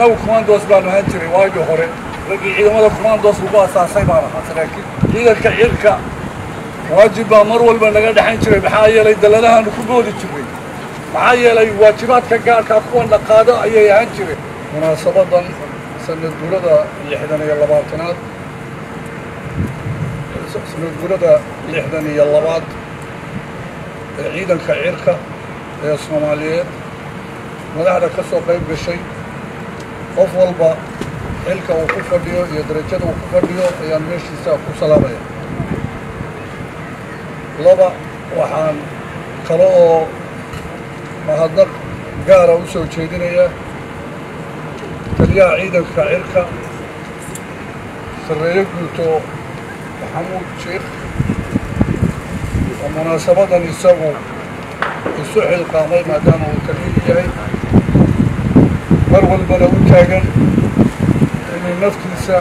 annagu commandos baanu ahaan jiray waagii hore raggii ciidamada commandos lagu asaasay baan ahaa saraakiil ciidanka cirka waajib baa mar walba naga dhexayn jiray maxaa yeelay dalladahaanu ku boodi jirnay maxaa yeelay waajibaadka gaarkaa kuwan dhaqaado ayay ahaan jireen munaasabadan sanad gurada lixdan iyo labaatanaad sanad gurada lixdan iyo labaad ee ciidanka cirka ee soomaaliyeed madaxda ka soo qayb gashay qof walba xilka uu ku fadhiyo iyo darajada uu ku fadhiyo ayaan meeshiisa ku salaamaya laba waxaan kale oo mahadnaq gaara u soo jeedinayaa taliyaha ciidanka cirka sarreeye guuto maxamuud sheekh oo munaasabadan isagu isu xilqaamay maadaama uu taliyu yahay mar walbana u taagan inuu naftiisa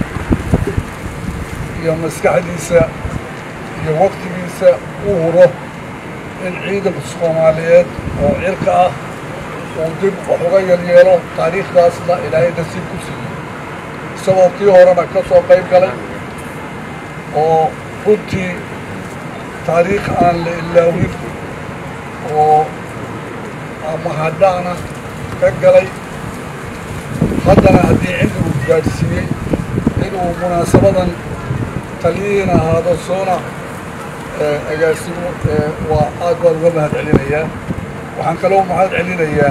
iyo maskaxdiisa iyo waqtigiisa u huro in ciidanka soomaaliyeed oo cirka ah uu dib wax uga yelyeelo taariikhdaasna ilaahay nasiib ku siiyey isagoo kii horena ka soo qayb galay oo runtii taariikh aan la ilaawin oo mahadhaana ka galay haddana haddii cilmigu gaadhsiiyey inuu munaasabadan taliyihiin ahaado soona agaasimo waa aad baan uga mahad celinayaa waxaan kaloo mahad celinayaa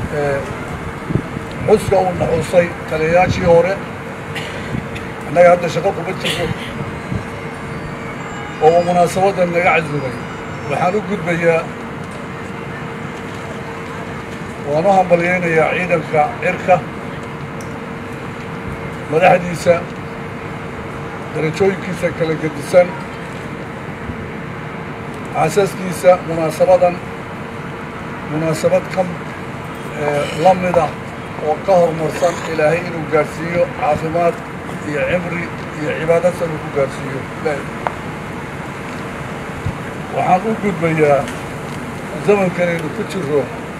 xuska uu naxusay taliyayaashii hore annaga hadda shaqo kuma jirno oo uu munaasabadan naga casumay waxaan u gudbayaa waan u hambalyaynayaa ciidanka cirka madaxdiisa darajooyinkiisa kala gedisan xaasaskiisa munaasabadan munaasabad ka la mida oo ka horumarsan ilaahay inuu gaadhsiiyo caafimaad iyo cimri iyo cibaadasan uu ku gaadhsiiyo waxaan u gudbayaa zamankanaynu ku jiro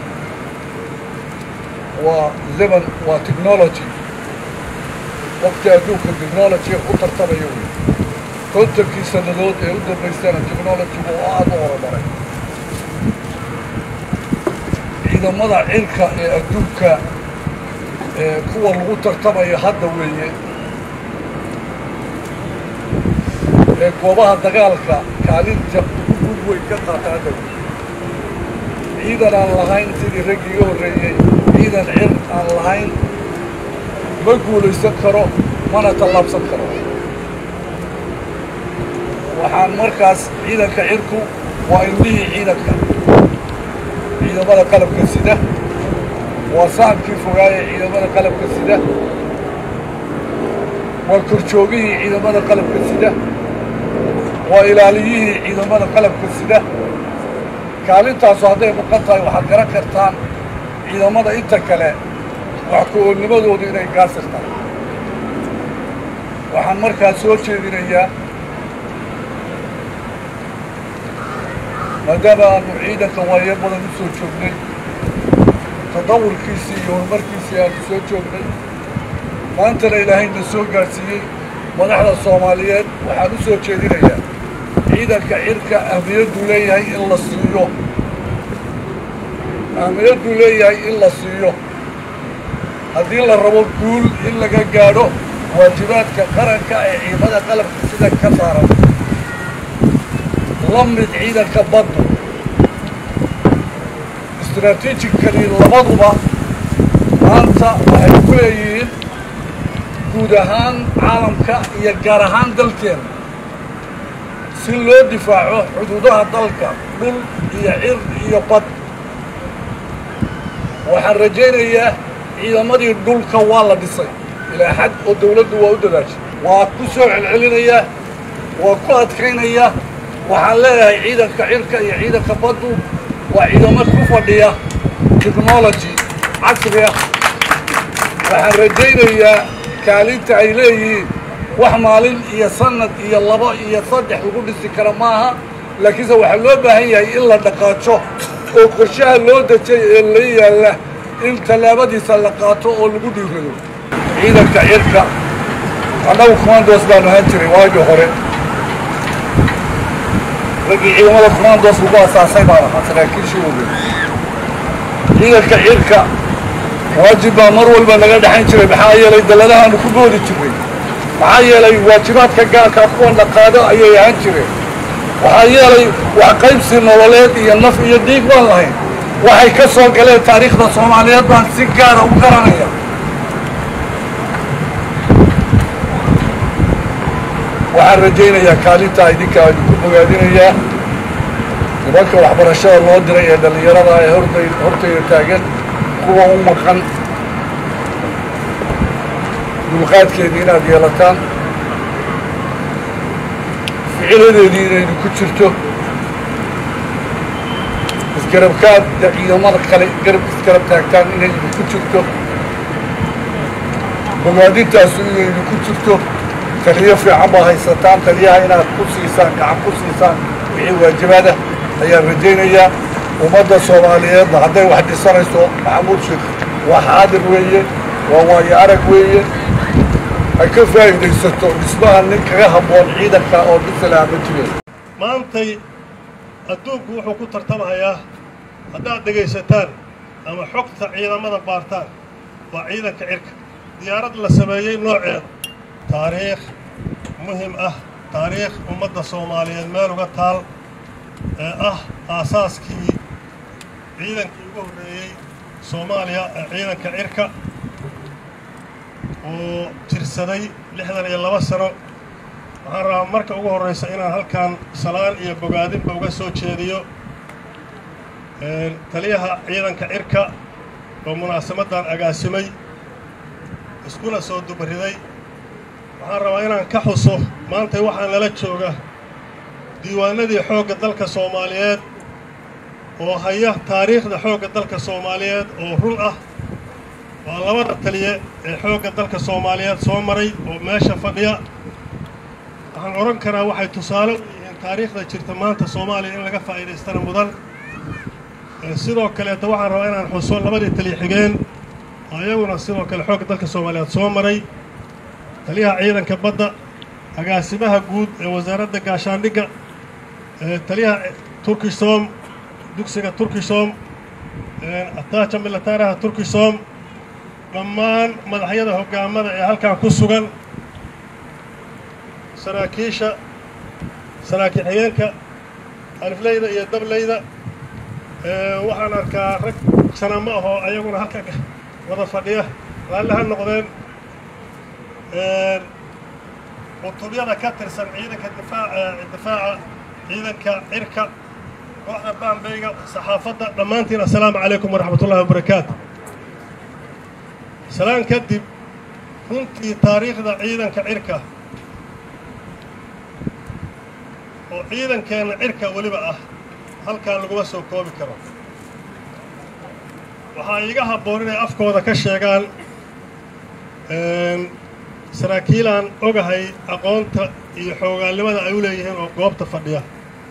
waa zaman waa technology waqti adduunka technology u tartamaya wey kontankii sannadood ee u dambaystana technologygu oo aada u horumaray ciidamada cirka ee adduunka ee kuwa lagu tartamaya hadda weeye ee goobaha dagaalka kaalinta ugu weyn ka qaata hadda wey ciidan aan lahayn sidii raggii iga horreeyey ciidan cir aan lahayn ma guulaysan karo mana tallaabsan karo waxaan markaas ciidanka cirku waa indhihii ciidanka ciidamada qalabka sida waa sahamkii fogaaya ciidamada qalabka sida waa korjoogihii ciidamada qalabka sida waa ilaaliyihii ciidamada qalabka sida kaalintaasu hadday muqan tahay waxaad garan kartaan ciidamada inta kale wax ku-oolnimadoodu inay gaasir tahay waxaan markaas soo jeedinayaa maadaama aanu ciidanka waayo badan u soo joognay tadawurkiisii iyo horumarkiisii aanu soo joognay maantana ilaahayna soo gaadhsiiyey madaxda soomaaliyeed waxaan u soo jeedinayaa ciidanka cirka ahmiyadduu leeyahay in la siiyo ahmiyadduu leeyahay in la siiyo haddii la rabo guul in laga gaadho waajibaadka qaranka ee ciidamada qalabka sida ka saaran la mid ciidanka badda istraatiijigkani labaduba maanta waxay ku leeyihiin guud ahaan caalamka iyo gaar ahaan dalkeena si loo difaaco xuduudaha dalka dhul iyo cir iyo bad waxaan rajaynayaa ciidamadii dhulka waa la dhisay ilaa xad oo dawladdu waa u dadaashay waa ku soo celcelinayaa waa ku adkaynayaa waxaan leeyahay ciidanka cirka iyo ciidanka baddu waa ciidamo ku fadhiya technology casri ah waxaan rajaynayaa kaalinta ay leeyihiin wax maalin iyo sanad iyo labo iyo saddex lagu dhisi kara maaha laakiinse waxaa loo baahan yahay in la dhaqaajo oo qorshaha loo dejay ee la yaalla in tallaabadiisa la qaato oo lagu dhiirado ciidanka cirka annagu commandos baanu ahaan jiray waagii hore raggii ciidamada commandos lagu asaasay baan ahaa saraakiishii oge ciidanka cirka waajib baa mar walba naga dhexayn jiray maxaa yeelay dalladahaanu ku boodi jirray maxaa yeelay waajibaadka gaarkaa kuwan la qaado ayay ahaan jireen waxaa yeelay wax qaybsi nololeed iyo naf iyo dhiig baan lahayn waxay ka soo galeen taariikhda soomaaliyeed baan si gaara u garanaya waxaan rajaynayaa kaalintaa idinkaa idinku bogaadinayaa nimanka waxbarashada loo diray ee dhallinyarada ee horday hortayda taagan kuwa u maqan dulqaadkeedii inaad yeelataan ficiladeedii inay idinku jirto isgarabkaad ciidamada kale garab isgarab taagtaan inay idinku jirto bogaadintaasu inay idinku jirto taliyo fiican baa haysataan taliyaha inaad ku siisaan gacan ku siisaan wixii waajibaada ayaan rajaynayaa ummadda soomaaliyeedna hadday wax dhisanayso maxamuud sheekh waa xaadir weeye waa waayo arag weeye ay ka faa'iidaysato dhismaha nin kaga habboon ciidanka oo bisalaa ma jireen maantay adduunku wuxuu ku tartamahayaa haddaad dhegaysataan ama xogta ciidamada baartaan waa ciidanka cirka diyaarad la sameeyey nooceeda taariikh muhim ah taariikh ummadda soomaaliyeed meel uga taal ee ah aasaaskii ciidankii ugu horreeyey soomaaliya ee ciidanka cirka oo jirsaday lixdan iyo laba sano waxaan rabaa marka ugu horraysa inaan halkan salaan iyo bogaadinba uga soo jeediyo taliyaha ciidanka cirka oo munaasabadan agaasimay iskuna soo dubariday waxaan rabaa inaan ka xuso maantay waxaa nala jooga diiwaanadii xoogga dalka soomaaliyeed oo haya taariikhda xoogga dalka soomaaliyeed oo run ah waa labada taliye ee xoogga dalka soomaaliyeed soo maray oo meesha fadhiya waxaan odhan karaa waxay tusaale u yihiin taariikhda jirta maanta soomaaliya in laga faa'iidaystana mudan sidoo kaleeta waxaan rabaa inaan xuso labadii taliye xigeen oo iyaguna sidoo kale xoogga dalka soomaaliyeed soo maray taliyaha ciidanka badda agaasimaha guud ee wasaaradda gaashaandhigga taliyaha turkisom dugsiga turkisom ataaja militaaraha turkisom dhammaan madaxyada hoggaamada ee halkan ku sugan saraakiisha saraakiil xigeenka alifleyda iyo dableyda waxaan arkaa rag sana ma aho ayaguna halkan wada fadhiya raalli ha noqdeen qutubyada ka tirsan ciidanka difaaca difaaca ciidanka cirka kooxda baambeyga saxaafadda dhammaantiin assalaamu calaykum waraxmat ullahi wabarakaatu salaan kadib runtii taariikhda ciidanka cirka oo ciidankeenna cirka weliba ah halkaan laguma soo koobi karo waxaa iiga habboon inay afkooda ka sheegaan saraakiilaan ogahay aqoonta iyo xoogaalnimada ay u leeyihiin oo goobta fadhiya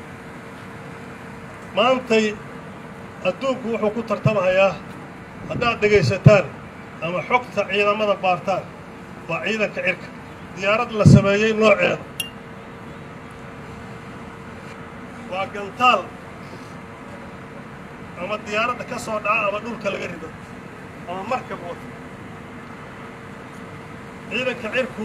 maantay adduunku wuxuu ku tartamahayaa haddaad dhegaysataan ama xogta ciidamada baartaan waa ciidanka cirka diyaarad la sameeyey nooceeda waa gantaal ama diyaaradda ka soo dhaca ama dhulka laga rido ama markab wata ciidanka cirku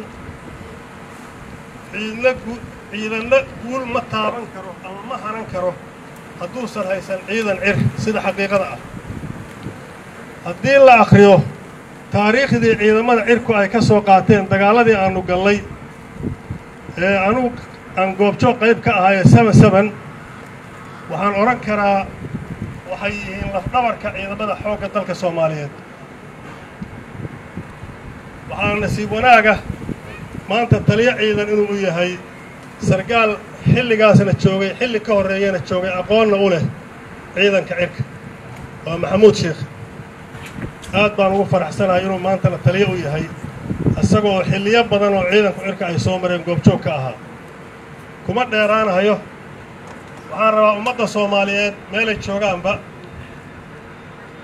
ciidna gu ciidanna guul ma taaban karo ama ma haran karo hadduusan haysan ciidan cir sida xaqiiqada ah haddii la akhriyo taariikhdii ciidamada cirku ay ka soo qaateen dagaaladii aanu gallay ee anugu aan goobjoog qayb ka ahaye seven seven waxaan odhan karaa waxay yihiin lafdhabarka ciidamada xoogga dalka soomaaliyeed waxaa nasiib wanaaga maanta taliyo ciidan inuu u yahay sargaal xilligaasna joogay xilli ka horreeyana joogay aqoonna u leh ciidanka cirka waa maxamuud sheekh aad baan ugu faraxsanahay inuu maantana taliyo u yahay isagoo xilliyo badan oo ciidanku cirka ay soo mareen goobjoog ka ahaa kuma dheeraanahayo waxaan rabaa ummadda soomaaliyeed meelay joogaanba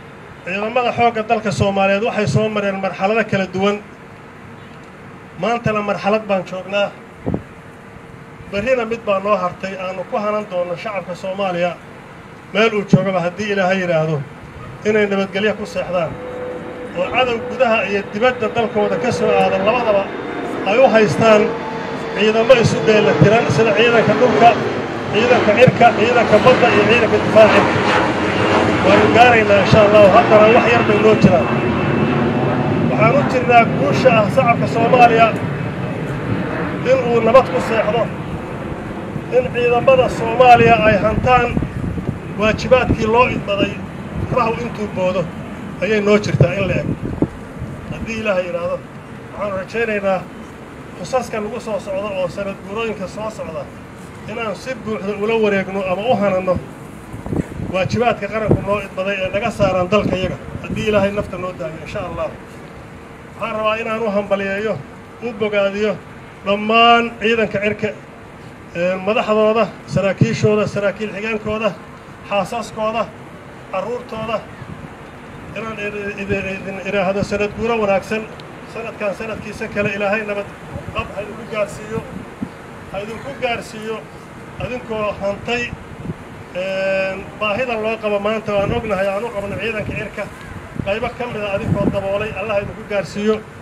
ciidamada xoogga dalka soomaaliyeed waxay soo mareen marxalado kala duwan maantana marxalad baan joognaa berrina mid baa noo hartay aanu ku hanan doonno shacabka soomaaliya meel uu joogaba haddii ilaahay yidhaahdo inay nabadgelyo ku seexdaan oo cadow gudaha iyo dibadda dalkooda ka soo aadan labadaba ay u haystaan ciidamo isu dheella tiran sida ciidanka dhulka ciidanka cirka ciidanka badda iyo ciidanka difaaca waanu gaaraynaa insha allahu haddana wax yar bay noo jiraan waxaan u jirnaa guusha ah shacabka soomaaliya in uu nabad ku seexdo in ciidamada soomaaliya ay hantaan waajibaadkii loo idmaday rahu intuu boodo ayay noo jirtaa in la eg haddii ilaahay yidhaahdo waxaanu rajaynaynaa xusaska nagu soo socda oo sanad guurooyinka soo socda inaan si buuxda ula wareegno ama u hananno waajibaadka qaranku noo idmaday ee naga saaran dalka yaga haddii ilaahay nafta noo daayo insha allah waxaan rabaa inaan u hambaliyeeyo u bogaadiyo dhammaan ciidanka cirka madaxdooda saraakiishooda saraakiil xigeenkooda xaasaskooda carruurtooda inaan idin idhaahdo sanad guuro wanaagsan sanadkan sanadkiisa kale ilaahay nabad qab ha idinku gaarsiiyo ha idinku gaarsiiyo adinkoo hantay baahida loo qabo maanta waan ognahay aan u qabno ciidanka cirka qaybo ka mida adinkoo daboolay allah idinku gaarsiiyo